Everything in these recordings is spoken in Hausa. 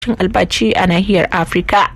cin albaci a nahiyar afirka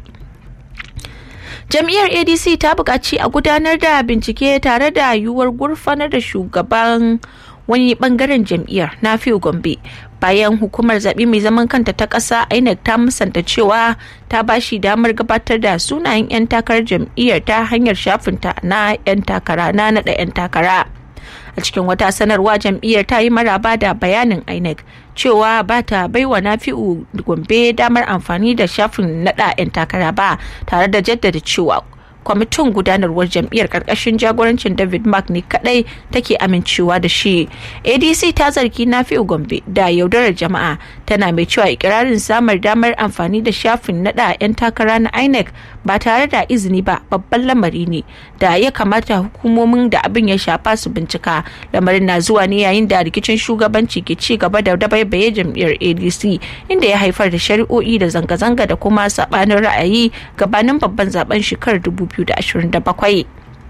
jam'iyyar adc ta buƙaci a gudanar da bincike tare da yiwuwar gurfanar da shugaban wani bangaren jam'iyyar na gombe bayan hukumar zaɓe mai zaman kanta ta ƙasa inec ta musanta cewa ta ba shi damar gabatar da sunayen 'yan takarar jam'iyyar ta hanyar shafinta na 'yan takara na naɗa 'yan takara a cikin wata sanarwa jam'iyyar ta yi maraba da bayanin inec cewa ba ta baiwa nafi'u gombe damar amfani da shafin naɗa 'yan takara ba tare da jaddada cewa kwamitin gudanarwar jam'iyyar karkashin jagorancin david mark ne kadai take amincewa da shi adc ta zargi nafi'u gombe da yaudarar jama'a tana mai cewa ikirarin samar damar amfani da shafin nada 'yan takara na inec ba tare da izini ba babban lamari ne da ya kamata hukumomin da abin ya shafa su bincika lamarin na zuwa ne yayin da rikicin shugabanci ke ci gaba da dabaibaye jam'iyyar adc inda ya haifar da shari'o'i da zanga-zanga da kuma sabanin ra'ayi gabanin babban zaben shekarar 2027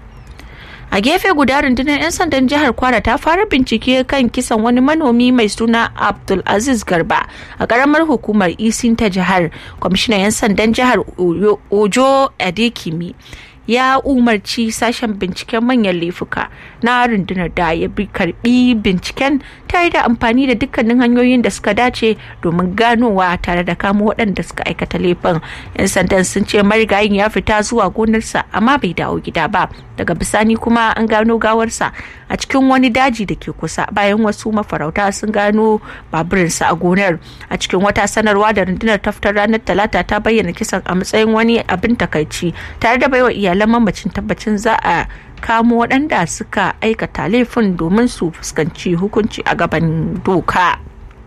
a gefe guda rundunar 'yan sandan jihar kwara ta fara bincike kan kisan wani manomi mai suna abdulaziz garba a karamar hukumar isin ta jihar kwamishinan 'yan sandan jihar ojo adekimi ya umarci sashen binciken manyan laifuka na rundunar da ya bi karbi binciken tare da amfani da dukkanin hanyoyin da suka dace domin ganowa tare da kamo waɗanda suka aikata laifin yan sandan sun ce marigayin ya fita zuwa gonarsa amma bai dawo gida ba daga bisani kuma an gano gawarsa a cikin wani daji da ke kusa bayan wasu mafarauta sun gano baburinsa a gonar a cikin wata sanarwa da rundunar taftar ranar talata ta bayyana kisan a matsayin wani abin takaici tare da baiwa iyalan mamacin tabbacin za a kamo waɗanda suka aikata laifin domin su fuskanci hukunci a gaban doka.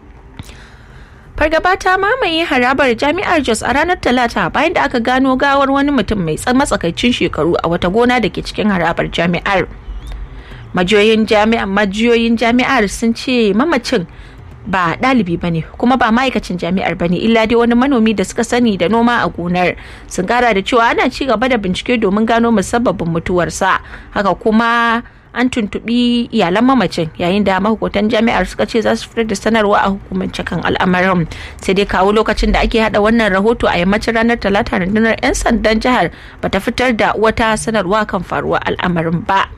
fargaba ta mamaye harabar jami'ar jos a ranar talata bayan da aka gano gawar wani mutum mai matsakaicin shekaru a wata gona da ke cikin harabar jami'ar majiyoyin jami'ar sun ce mamacin ba ɗalibi ba ne kuma ba ma'aikacin jami'ar ba ne illa dai wani manomi da suka sani da noma a gonar sun kara da cewa ana ci gaba da bincike domin gano musabbabin mutuwarsa haka kuma an tuntubi iyalan mamacin yayin da mahukuntan jami'ar suka ce za su fitar da sanarwa a hukumance kan al'amarin sai dai kawo lokacin da ake hada wannan rahoto a yammacin ranar talata rundunar 'yan sandan jihar bata fitar da wata sanarwa kan faruwar al'amarin ba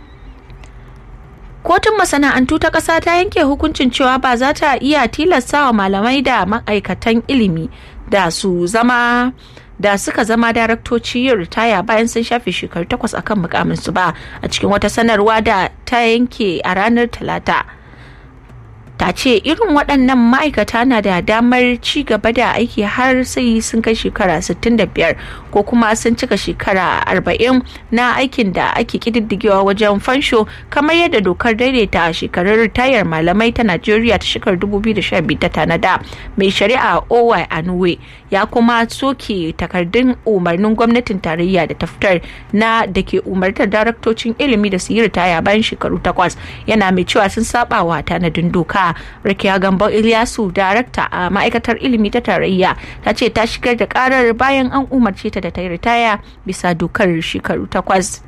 kotun masana'antu ta ƙasa ta yanke hukuncin cewa ba za ta iya tilastawa malamai da ma'aikatan ilimi da su zama da suka zama daraktoci yin ritaya bayan sun shafe shekaru takwas akan mukaminsu ba a cikin wata sanarwa da ta yanke a ranar talata ta ce irin waɗannan ma'aikata na da damar ci gaba da aiki har sai sun kai shekara 65 ko kuma sun cika shekara 40 na aikin da ake kididdigewa wajen fansho kamar yadda dokar daidaita shekarun ritayar malamai ta najeriya ta shekarar 2012 ta tanada mai shari'a owa anuwe ya kuma soke takardun umarnin gwamnatin tarayya da ta fitar na da ke umartar daraktocin ilimi da su yi ritaya bayan shekaru takwas yana mai cewa sun saba wa tanadin doka Rakiya Gambo Ilyasu, darakta a ma'aikatar ilimi ta tarayya, ta ce ta shigar da karar bayan an umarce ta da ta yi ritaya bisa dokar shekaru takwas.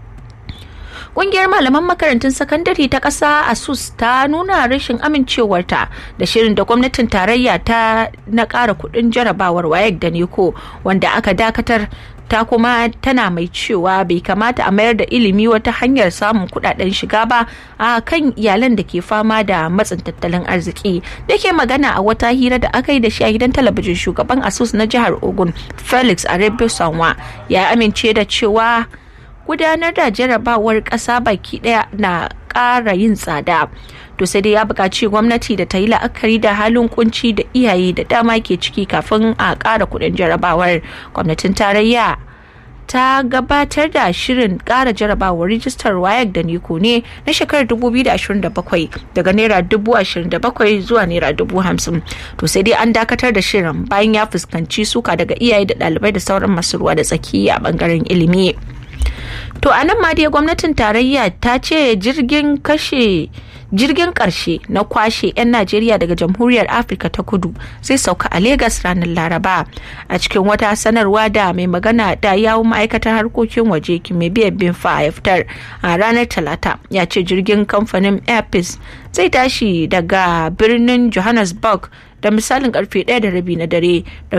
Ƙungiyar malaman makarantun sakandare ta ƙasa ASUS ta nuna rashin amincewarta da shirin da gwamnatin tarayya ta na ƙara kuɗin jarabawar WAEC da NECO wanda aka dakatar ta kuma tana mai cewa bai kamata a mayar da ilimi wata hanyar samun kudaden shiga ba a kan iyalan da ke fama da matsin tattalin arziki da ke magana a wata hira da aka yi da shi a gidan talabijin shugaban asus na jihar ogun felix arabio sanwa ya amince da cewa gudanar da jarabawar ƙasa baki ɗaya na ƙara yin tsada to sai dai ya buƙaci gwamnati da ta yi la'akari da halin kunci da iyaye da dama ke ciki kafin a ƙara kuɗin jarabawar gwamnatin tarayya ta gabatar da shirin ƙara jarabawar rijistar wayar da niko ne na shekarar 2027 daga naira 27,000 zuwa naira 50,000 to sai dai an dakatar da shirin bayan ya fuskanci suka daga iyaye da ɗalibai da sauran masu ruwa da tsaki a bangaren ilimi. To a nan ma dai gwamnatin tarayya ta ce jirgin kashe jirgin karshe na kwashe 'yan Najeriya daga jamhuriyar Afirka ta kudu zai sauka a Legas ranar Laraba. A cikin wata sanarwa da mai magana da yawun ma'aikatar harkokin waje kime biyan bin a fitar a ranar Talata ya ce jirgin kamfanin Airpeace zai tashi daga birnin Johannesburg da misalin karfe ɗaya da rabi na dare